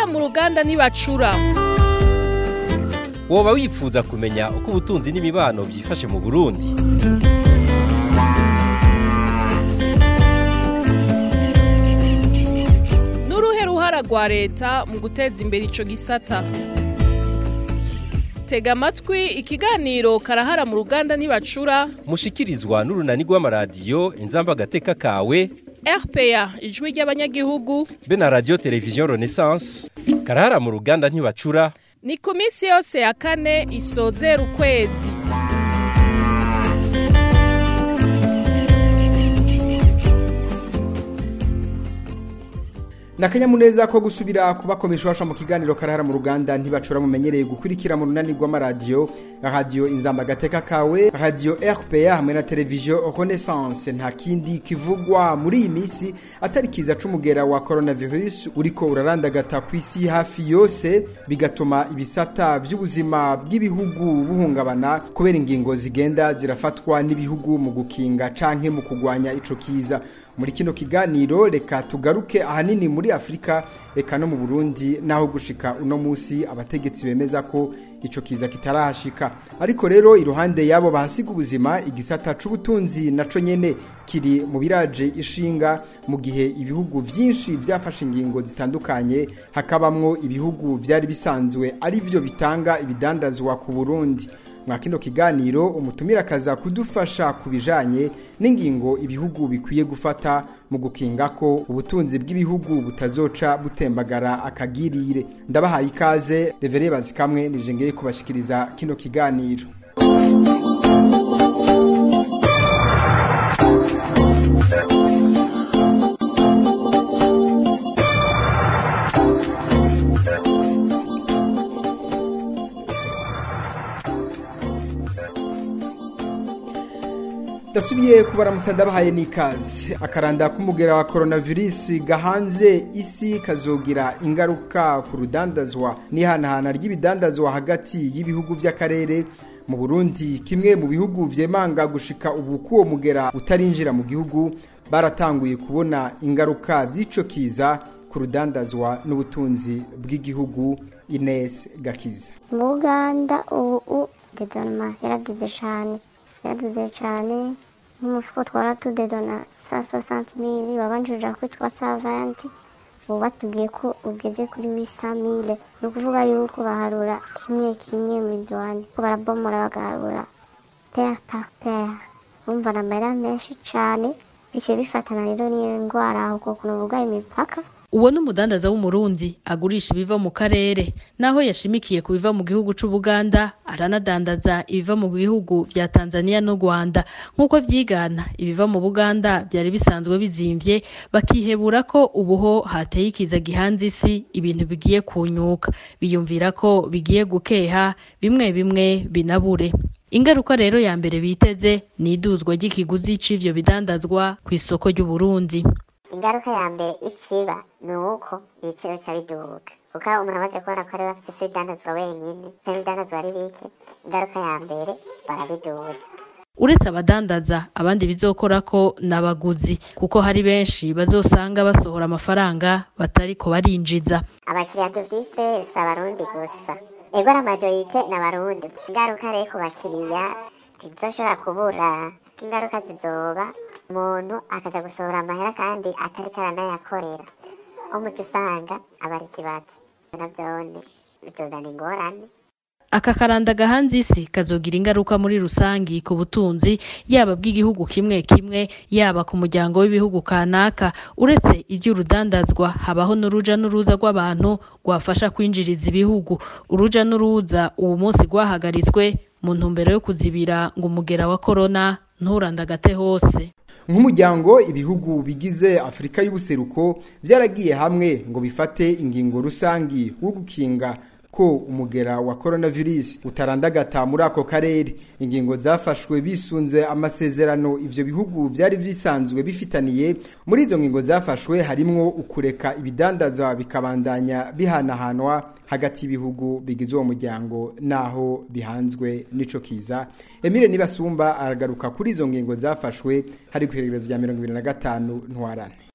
mu ruganda ntibacura woba wifuza kumenya uko ubutunzi n'imibano byifashe mu burundi n'uruhe ruhara rwa leta mu guteza imbere ico gisata tega amatwi ikiganiro karahara mu ruganda ntibacura mushikirizwa n'urunani rw'amaradiyo inzamba agateka kawe rpa ijwi ry'abanyagihugu be na radiyo televiziyo renaissance karahara mu ruganda ntibacura ni ku minsi yose ya kane isozera ukwezi Nakanyamuneza ko gusubira kubakomesha mu kiganiro karahara mu ruganda ntibacura mumenyereye gukurikira mu runani rw'amaradiyo radio inzamba gateka kawe radio RPA hamwe na televiziyo Renaissance nta kindi kivugwa muri iyi minsi atari kiza c'umugera wa coronavirus uriko urarandagata ku isi hafi yose bigatuma ibisata vy'ubuzima bw'ibihugu buhungabana kubera ingingo zigenda zirafatwa n'ibihugu mu gukinga canke mu kugwanya ico kiza muri kino kiganiro reka tugaruke ahanini muri Afrika eka no mu Burundi naho gushika uno musi abategetsi bemeza ko ico kiza kitarahashika ariko rero iruhande yabo bahasiga ubuzima igisata c'ubutunzi naco nyene kiri mu biraje ishinga mu gihe ibihugu vyinshi vyafashe ingingo zitandukanye hakabamwo ibihugu vyari bisanzwe ari vyo bitanga ibidandazwa ku Burundi mwa kino kiganiro umutumira akaza kudufasha ku bijanye n'ingingo ibihugu bikwiye gufata mu gukinga ko ubutunzi bw'ibihugu butazoca butembagara akagirire ndabahaye ikaze revere bazikamwe nije ngeye kubashikiriza kino kiganiro dasubiye kubaramutsa ndabahaye n'ikaze akaranda k'umugera wa coronavirus gahanze isi kazogira ingaruka ku rudandazwa n'ihanahana ry'ibidandazwa hagati y'ibihugu by'akarere mu Burundi kimwe mu bihugu vyemanga gushika ubu kuwo mugera utarinjira mu gihugu baratanguye kubona ingaruka by'ico kiza ku rudandazwa n'ubutunzi bw'igihugu Ines Gakiza mu Uganda ubu dedonoma yaraduze cyane yaraduze cyane nk'umufuko twara tudedona sa soixante mille wabanjirira kuri twa savanti ubu batubwiye ko ugeze kuri wisa mille ni ukuvuga yuko baharura kimwe kimwe miliyoni ko barabomora bagaharura pere par pere bumva na amahera menshi cyane biciye bifatana rero n'iyo ndwara ahubwo ukuntu bugaye imipaka uwo ni umudandaza w'umurundi agurisha ibiva mu karere naho yashimikiye ku biva mu gihugu c'ubuganda aranadandaza ibiva mu bihugu vya tanzania n'u rwanda nk'uko vyigana ibiva mu buganda vyari bisanzwe bizimvye bakihebura ko ubuho hateye ikiza gihanze isi ibintu bigiye kunyuka biyumvira ko bigiye gukeha bimwe bimwe binabure ingaruka rero ya mbere biteze ni iduzwa ry'ikiguzi c'ivyo bidandazwa kw'isoko ry'uburundi ingaruka ya mbere ikiba ni uko ibiciro bica biduga kuko umuntu amaze kubona ko ari we afise ibidandazwa wenyine cyangwa ibidandazwa ari bike ingaruka ya mbere barabiduza uretse abadandaza abandi bizokora ko n'abaguzi kuko hari benshi bazosanga basohora amafaranga batariko barinjiza abakiriya dufise si abarundi gusa ego na majorite ni abarundi ingaruka rero ku bakiriya ntizizoshobora kubura ingaruka zizoba umuntu akaza gusohora amahera kandi atari karanayakorera umuco usanga aba ari ikibazo navyone bizozana ingorane aka karanda gahanze isi kazogira ingaruka muri rusangi ku butunzi yaba bw'igihugu kimwe kimwe yaba ku muryango w'ibihugu kanaka uretse iry'urudandazwa habaho n'uruja n'uruza rw'abantu rwafasha kwinjiriza ibihugu uruja n'uruza uwo munsi rwahagaritswe mu ntumbero yo kuzibira ngo umugera wa korona nturandagate hose nk'umuryango ibihugu bigize afurika y'ubuseruko byaragiye hamwe ngo bifate ingingo rusangi wo gukinga ko umugera wa coronavirus utarandagata muri ako karere ingingo zafashwe bisunze amasezerano ivyo bihugu vyari bisanzwe bifitaniye muri izo ngingo zafashwe harimwo ukureka ibidandaza bikabandanya bihanahanwa hagati y'ibihugu bigize uwo muryango naho bihanzwe n'ico kiza Emile Nibasumba aragaruka kuri izo ngingo zafashwe hari ku ihererezo rya 2025 ntwarane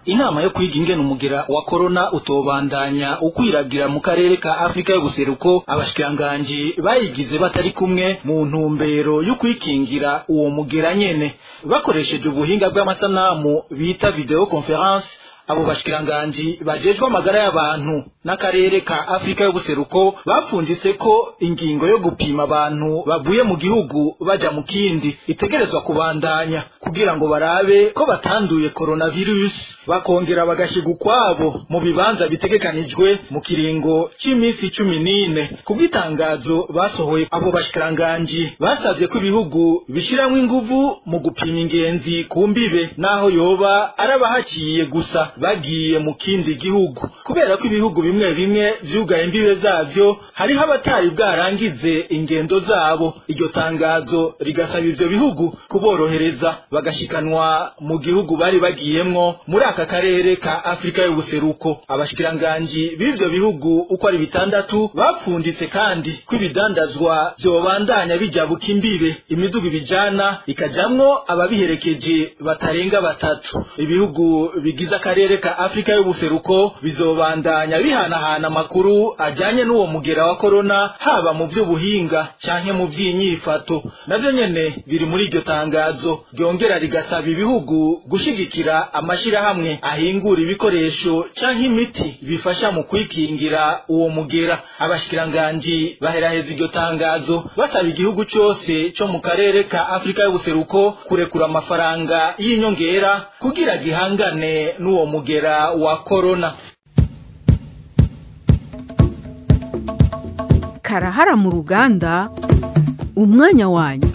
inama yo kwiga ingene umugera wa korona utobandanya ukwiragira mu karere ka afurika y'ubuseruko abashikiranganji bayigize batari kumwe mu ntumbero yo kwikingira uwo mugera nyene bakoresheje ubuhinga bw'amasanamu bita video conference abo bashikiranganji bajejwe amagara y'abantu n'akarere ka afurika y'ubuseruko bapfunditse ko ingingo yo gupima abantu bavuye mu gihugu baja mu kindi itegerezwa kubandanya kugira ngo barabe ko batanduye coronavirus bakongera bagashiga ukwabo mu bibanza bitegekanijwe mu kiringo c'iminsi cumi n'ine kubw'itangazo basohoye abo bashikiranganji basavye ko ibihugu bishiramwo inguvu mu gupima ingenzi ku mbibe n'aho yoba arabahaciye gusa bagiye mu kindi gihugu kubera ko ibihugu bimwe bimwe vyugaye imbibe zavyo hariho abatari bwarangize ingendo zabo iryo tangazo rigasaba ivyo bihugu kuborohereza bagashikanwa mu gihugu bari bagiyemwo muri aka karere ka afurika y'ubuseruko abashikiranganji b'ivyo bihugu uko ari bitandatu bapfunditse kandi ko ibidandazwa vyobandanya bijabuka imbibe imiduga ibijana ikajamwo ababiherekeje batarenga batatu ibihugu bigize akarere ka afurika y'ubuseruko bizobandanya bihanahana amakuru ajanye n'uwo mugera wa korona haba mu vy'ubuhinga canke mu vy'inyifato navyo nyene biri muri iryo tangazo ryongera rigasaba ibihugu gushigikira amashirahamwe ahingura ibikoresho canke imiti bifasha mu kwikingira uwo mugera abashikiranganji baheraheza iryo tangazo basaba igihugu cose co mu karere ka afurika y'ubuseruko kurekura amafaranga y'inyongera kugira gihangane n'uwo mugera wa korona karahara mu ruganda umwanya wanyu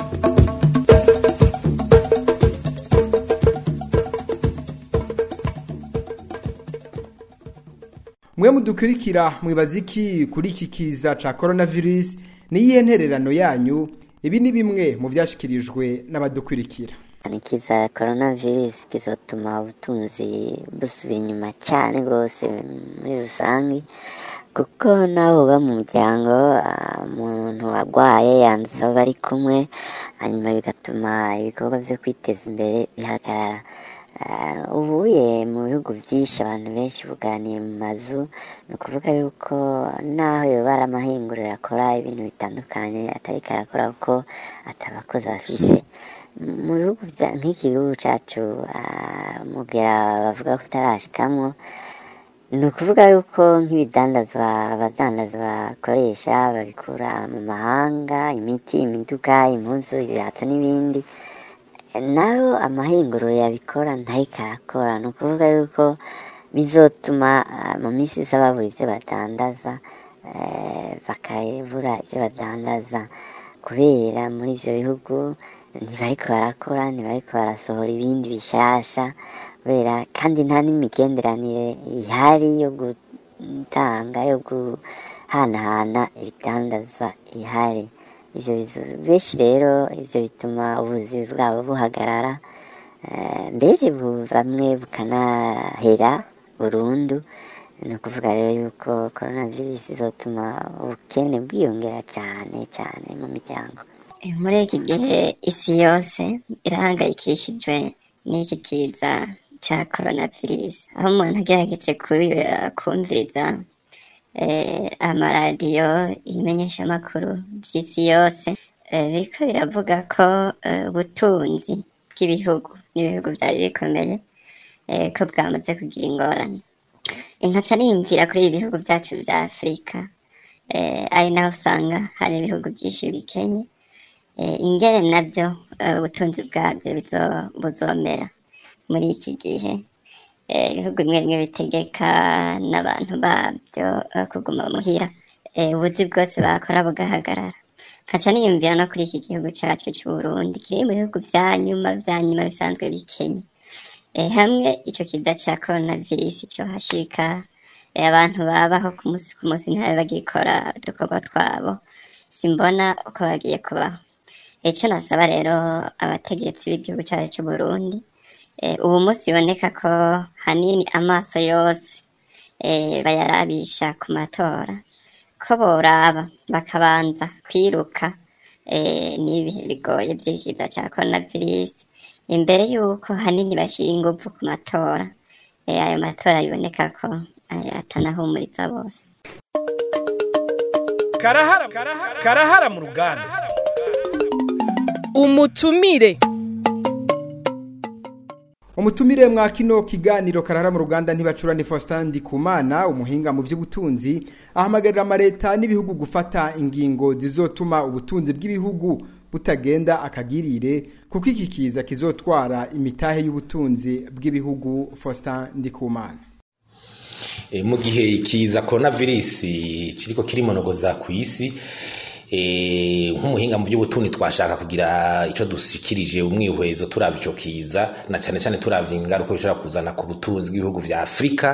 mwe mudukurikira mwibaza iki kuri iki kiza ca coronavirus niyihe ntererano yanyu ibi ni bimwe mu vyashikirijwe n'abadukurikira ikiza coronavirus kizotuma ubutunzi busubira inyuma cyane rwose muri rusange kuko nabo uba mu muryango umuntu arwaye yanduza abo bari kumwe hanyuma bigatuma ibikorwa byo kwiteza imbere bihagarara ubuye mu bihugu byinshi abantu benshi buganiye mu mazu ni ukuvuga yuko naho yoba ari amahinguriro akora ibintu bitandukanye atari karakora kuko atabakozi afise mu bihugu nk'iki gihugu cyacu mugera bavuga ko utarashikamwo ni ukuvuga yuko nk'ibidandazwa abadandaza bakoresha babikura mu mahanga imiti imiduga impuzu ibirato n'ibindi nayo amahinguriro yabikora ntahiko arakora ni ukuvuga yuko bizotuma mu minsi iza babura ibyo badandaza bakabura ibyo badandaza kubera muri ibyo bihugu ntibariko barakora ntibariko barasohora ibindi bishasha kubera kandi nta n'imigenderanire ihari yo gutanga yo guhanahana ibidandazwa ihari ivyo benshi rero ivyo bituma ubuzima bwabo buhagarara mbere bamwe bukanahera burundu ni ukuvuga rero yuko coronavirus izotuma ubukene bwiyongera cyane cyane mu miryango muri iki gihe isi yose irahangayikishijwe n'iki kiza cya coronavirus aho umuntu agerageje kumviriza amaradiyo imenyeshamakuru by'isi yose biriko biravuga ko ubutunzi bw'ibihugu n'ibihugu byari bikomeye ko bwamaze kugira ingorane inkaca niyumvira kuri ibi bihugu byacu bya afurika ari naho usanga hari ibihugu byinshi bikenye ingene nabyo ubutunzi bwabyo buzomera muri iki gihe ibihugu bimwe bimwe bitegeka n'abantu babyo kuguma muhira ubuzi bwose bakora bugahagarara nkaca niyumvira no kuri iki gihugu cyacu cy'uburundi kiri mu bihugu bya nyuma bya nyuma bisanzwe bikenye hamwe icyo kiza cya coronavirus cyo hashika abantu babaho ku munsi ku munsi ntabe bagikora udukorwa twabo simbona uko bagiye kubaho icyo nasaba rero abategetsi b'igihugu cyacu cy'uburundi ubu munsi biboneka ko hanini amaso yose bayarabisha ku matora ko boraba bakabanza kwiruka n'ibihe bigoye by'ikiza cya coronavirus imbere y'uko hanini bashyira ingufu ku matora eh, ayo matora biboneka ko eh, atanahumuriza bose karahara karahara mu ruganda umutumire umutumire mwa kino kiganiro karara mu ruganda ntibacurane Faustin Ndikumana umuhinga mu by'ubutunzi ahamagarira amareta n'ibihugu gufata ingingo zizotuma ubutunzi bw'ibihugu butagenda akagirire kuko iki kiza kizotwara imitahe y'ubutunzi bw'ibihugu Faustin Ndikumana E, mu gihe ikiza coronavirus kiriko kirimonogoza ku isi e, nk'umuhinga mu by'ubutunzi twashaka kugira ico dushikirije umwihwezo turavye ico kiza na cyane cyane turavye ingaruka bishobora kuzana ku butunzi bw'ibihugu vya Afrika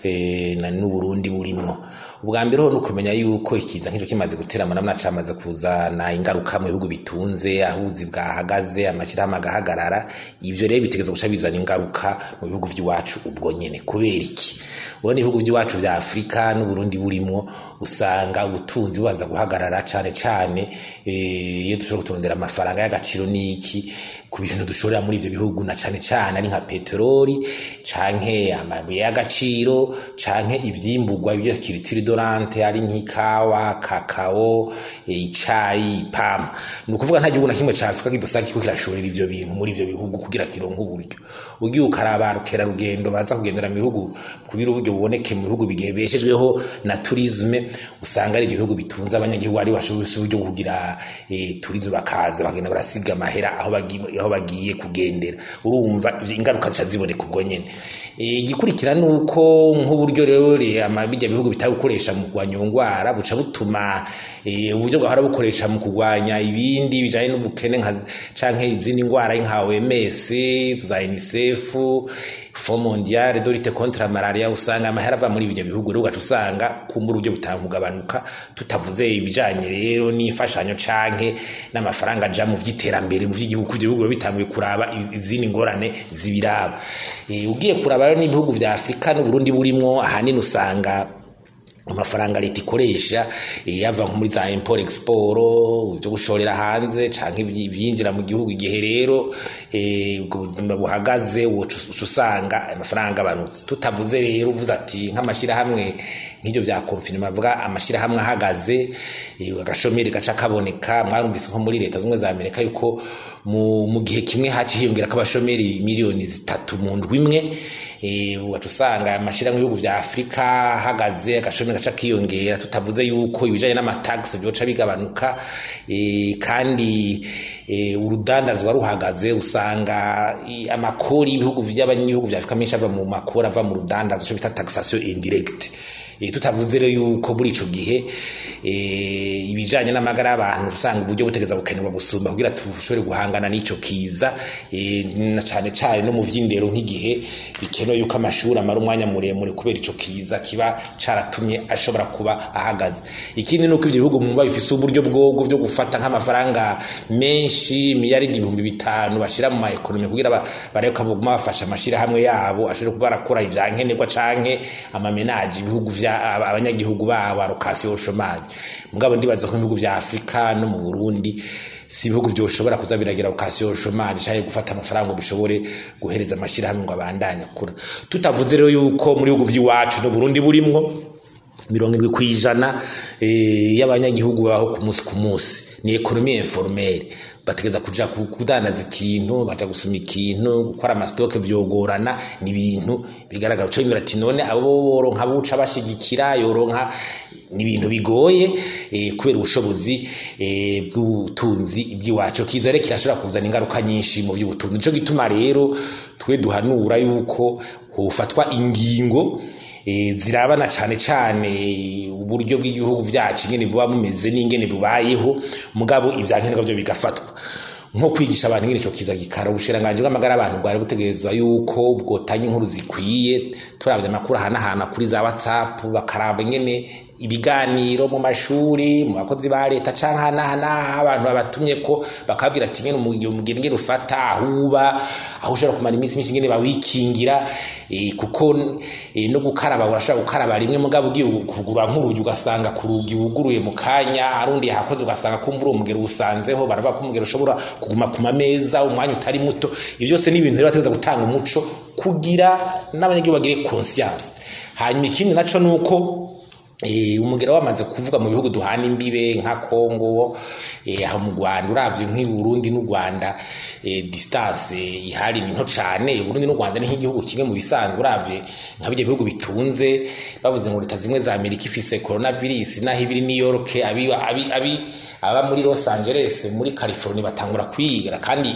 e, na n'Uburundi burimwo ubwa mbere ho nukumenya yuko ikiza nk'ico kimaze gutera amanamna camaze kuzana ingaruka mu bihugu bitunze ahuzi bwahagaze amashirahamwe agahagarara ivyo rero bitegeza guca bizana ingaruka mu bihugu vy'iwacu ubwo nyene kubera iki ubona ibihugu by'iwacu vya Afrika n'Uburundi burimwo usanga ubutunzi bubanza guhagarara cane cane eh, iyo dushobora kuturondera amafaranga y'agaciro n'iki ku bintu dushorera muri ivyo bihugu na cane cane ari nka peteroli canke amabuye y'agaciro canke ivyimburwa ibyo kiritiri dorante ari nk'ikawa kakao e, icayi pam ni ukuvuga nta gihugu na kimwe ca Afrika kidusanga kiko kirashorera ivyo bintu muri ivyo bihugu kugira kironke uburyo ugiye ukaraba rukera rugendo baza kugendera mu bihugu kugira uburyo buboneke mu bihugu bigebeshejweho na tourisme usanga ari ibihugu bitunze abanyagihugu ari bashoboye uburyo bwo kugira e, tourisme bakaza bagenda barasiga amahera aho bagiye aho bagiye kugendera urumva ingaruka ca ziboneka ubwo nyene igikurikira ni uko nk'uburyo rero bijya bihugu bitari gukoresha mu kurwanya iyo ndwara buca butuma uburyo bwahora bukoresha mu kurwanya ibindi bijyanye n'ubukene canke izindi ndwara nka OMS za UNICEF Fond mondiale de lutte contre la malaria usanga amahera ava muri ibyo bihugu rero ugaca usanga kumbura uburyo butankugabanuka tutavuze ibijanye rero n'imfashanyo canke n'amafaranga aja mu vy'iterambere mu vy'igihugu ibyo bihugu bitanguye kuraba izindi ngorane zibiraba ugiye kuraba rero n'ibihugu vya Afrika n'Uburundi burimwo ahanini usanga amafaranga leta ikoresha yava nko muri za import export byo gushorera hanze canke ivyinjira mu gihugu igihe rero ubwo buzima buhagaze woca usanga amafaranga abanutse tutavuze rero uvuze ati nk'amashirahamwe nk'ibyo bya konfinima avuga amashirahamwe ahagaze agashomeri gaca kaboneka mwarumvise nko muri leta zimwe za amerika yuko mu gihe kimwe haci hiyongera ko abashomeri miliyoni zitatu mu ndwi imwe ugaca usanga amashirahamwe y'ibihugu vya afurika ahagaze agashomeri gaca kiyongera tutavuze yuko ibijanye n'amatagisi byoca bigabanuka kandi urudandazwa ruhagaze usanga amakori y'ibihugu by'abanyagihugu vya afurika menshi ava mu makori ava mu rudandazo cyo bita taxation indirecte tutavuze rero yuko muri ico gihe ibijanye n'amagara y'abantu usanga uburyo butegeza gukenerwa gusumba kugira tushobore guhangana n'ico kiza na cane cane no mu vy'indero nk'igihe bikenewe yuko amashuri amara umwanya muremure kubera ico kiza kiba caratumye ashobora kuba ahagaze ikindi nuko ivyo bihugu mwumva bifise uburyo bwobwo byo gufata nk'amafaranga menshi miliyaridi ibihumbi bitanu bashira mu maekonomi kugira bareko baguma bafasha amashirahamwe yabo ashobore kuba barakora ivyankenerwa canke amamenaji ibihugu vya abanyagihugu babo allocation chômage mugabo ndibaza ko ibihugu vya Afrika no mu Burundi si ibihugu vyoshobora kuza biragira allocation chômage cyangwa gufata amafaranga ngo bishobore guhereza amashirahamwe ngo abandanye akura tutavuze rero yuko muri bihugu vy'iwacu no Burundi burimwo mirongo indwi ku ijana y'abanyagihugu baho ku munsi ku munsi ni ekonomi informelle bategeza kuja kudandaza ikintu baja gusuma ikintu gukora amasitoke vyogorana ni ibintu bigaragara uco bimera ati none abo boronka buca bashigikira yoronka ni ibintu bigoye eh, kubera ubushobozi eh, bw'ubutunzi iby'iwacu kiza rero kirashobora kuzana ingaruka nyinshi mu by'ubutunzi nico gituma rero twe duhanura yuko hofatwa ingingo zirabana cyane cyane uburyo bw'igihugu byacu ingene buba bumeze n'ingene bubayeho mugabo ibyankenerwa byo bigafatwa nko kwigisha abantu ingene ico kiza gikara ubushiranganje bw'amagara abantu bwari butegerezwa yuko bwotanya inkuru zikwiye turavye amakuru ahanahana kuri za whatsapp bakaraba ingene ibiganiro mu mashuri mu bakozi ba leta canke hanahana abantu babatumye ko bakabwira ati ngene umugira ingene ufata ahuba aho ushobora kumara iminsi myinshi ingene bawikingira e, kuko e, no gukaraba urashobora gukaraba rimwe mugabo ugiye kugura nk'urugi ugasanga ku rugi wuguruye mu kanya arundi yahakoze ugasanga kumbura umugero usanzeho baravuga ko umugero ushobora kuguma ku mameza umwanya utari muto ibyo byose ni ibintu rero bategeza gutanga umuco kugira n'abanyagihugu bagire conscience hanyuma ikindi naco nuko eh umugera wamaze kuvuga mu bihugu duhana imbibe nka Kongo eh aho mu Rwanda uravye nk'i Burundi n'u Rwanda eh distance ihari ni nto cane Burundi n'u Rwanda ni nk'igihugu kimwe mu bisanzwe uravye nka bijye bihugu bitunze bavuze ngo leta zimwe za Amerika ifise coronavirus naho ibiri New York abi abi, abi aba muri Los Angeles muri California batangura kwigira kandi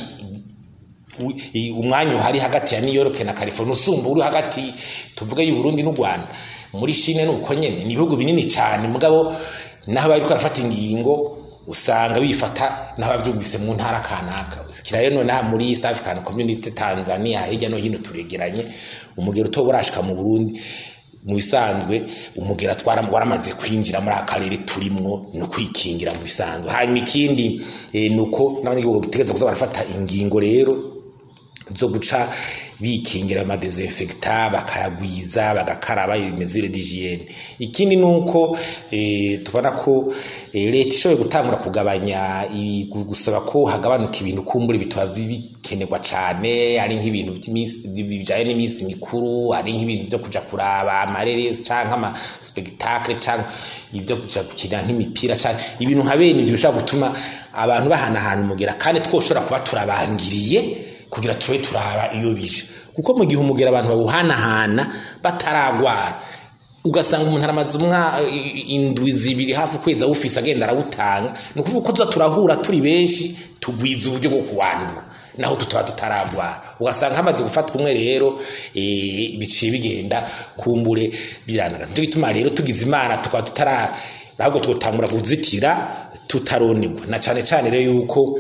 umwanya uhari hagati ya New York na California usumba uri hagati tuvuge y'u Burundi n'u Rwanda muri Chine nuko nyene ni ibihugu binini cyane mugabo naho bari karafata ingingo usanga bifata naho bavyumvise mu ntara kanaka kirayo none muri East African Community Tanzania hirya no hino turegeranye umugero utoborashika mu Burundi mu bisanzwe umugera twara waramaze kwinjira muri akarere turimwo no kwikingira mu bisanzwe hanyuma ikindi e, nuko n'abanyagihugu bitegeza kuza barafata ingingo rero zo guca bikingira amadesinfekta bakayagwiza bagakaraba mesure d'hygiene ikindi nuko e, tubona ko e, leta ishoboye gutangura kugabanya gusaba ko hagabanuka ibintu kumbure bitaba bikenerwa cane ari nk'ibintu bijanye n'iminsi mikuru ari nk'ibintu byo kuja kuraba amareresi canke ama spectacle canke ibyo kuja gukina nk'imipira canke ibintu nka bene ivyo bishobora gutuma abantu bahanahana umugera kandi twoshobora kuba turabangiriye kugira tube turaba iyo bije kuko mu gihe umugera abantu bawuhanahana bataragwara ugasanga umuntu aramaze umwa indwi zibiri hafi ukwezi awufise agenda arawutanga ni ukuvuga ko tuza turahura turi benshi tugwiza uburyo bwo kuwandura naho tutaba tutaragwara ugasanga hamaze gufatwa umwe rero biciye bigenda kumbure biranaga nicyo bituma rero tugize imana tukaba tutara ahubwo tugatangura kuzitira tutaronegwa na cyane cyane rero yuko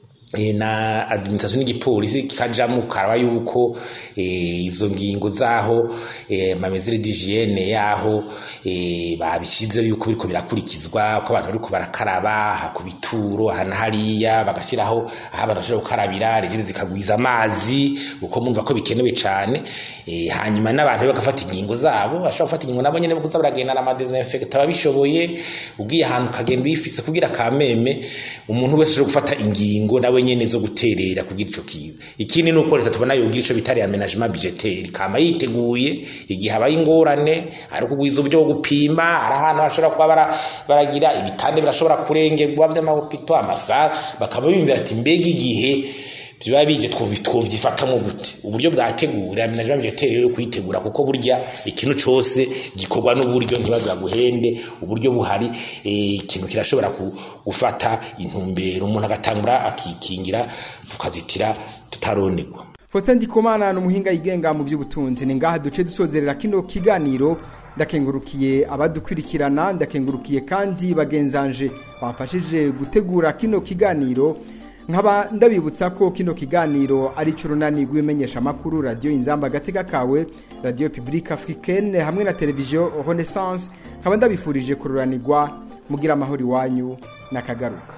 na administration n'igipolisi kikajamo karaba yuko izo ngingo zaho amamezire d'hygiene yaho babishize yuko biriko birakurikizwa ko abantu bariko barakaraba ku bituro hana hariya bagashiraho aho abantu bashobora gukarabira regire zikagwiza amazi uko mumva ko bikenewe cane hanyuma n'abantu bagafata ingingo zabo bashobora gufata ingingo nabo nyene kuza baragendana amadesinfect ababishoboye ugiye ahantu ukagenda uyifise kugira kameme umuntu wese ashobora gufata ingingo nawe nyene zo guterera kugira ico kiza ikindi nuko leta tubona yogira ico bitari aménagement budgetaire kama yiteguye igihe habaye ingorane ari kugwiza uburyo bwo gupima ari ahantu hashobora kuba baragira ibitande birashobora kurengerwa vy'amahopito amasaha bakaba biyumvira ati mbega igihe tuba bije twovyifatamwo gute uburyo bwategura aménagement budgetaire rero kuyitegura kuko burya ikintu cose gikorwa n'uburyo ntibaza guhende uburyo buhari ikintu kirashobora gufata intumbero umuntu agatangura akikingira tukazitira tutaronegwa Faustin Ndikumana ni umuhinga yigenga mu by'ubutunzi ni ngaha duce dusozerera kino kiganiro ndakengurukiye abadukurikirana ndakengurukiye kandi bagenzanje bamfashije gutegura kino kiganiro nkaba ndabibutsa ko kino kiganiro ari curunani rw'imenyesha makuru radio inzamba gateka kawe radio publique africaine hamwe na televiziyo renaissance nkaba ndabifurije kururanirwa mugira amahoro iwanyu nakagaruka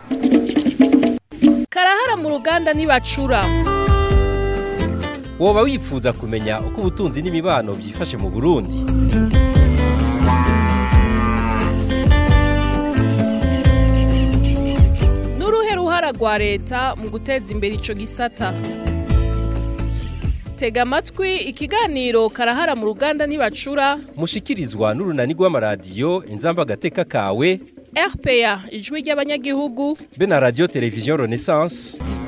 karahara mu ruganda ntibacura woba wifuza kumenya uko ubutunzi n'imibano byifashe mu burundi n'uruhe ruhara rwa leta mu guteza imbere ico gisata tega amatwi ikiganiro karahara mu ruganda ntibacura mushikirizwa n'urunani rw'amaradiyo inzamba agateka kawe rpa ijwi ry'abanyagihugu be na radiyo televiziyo renaissance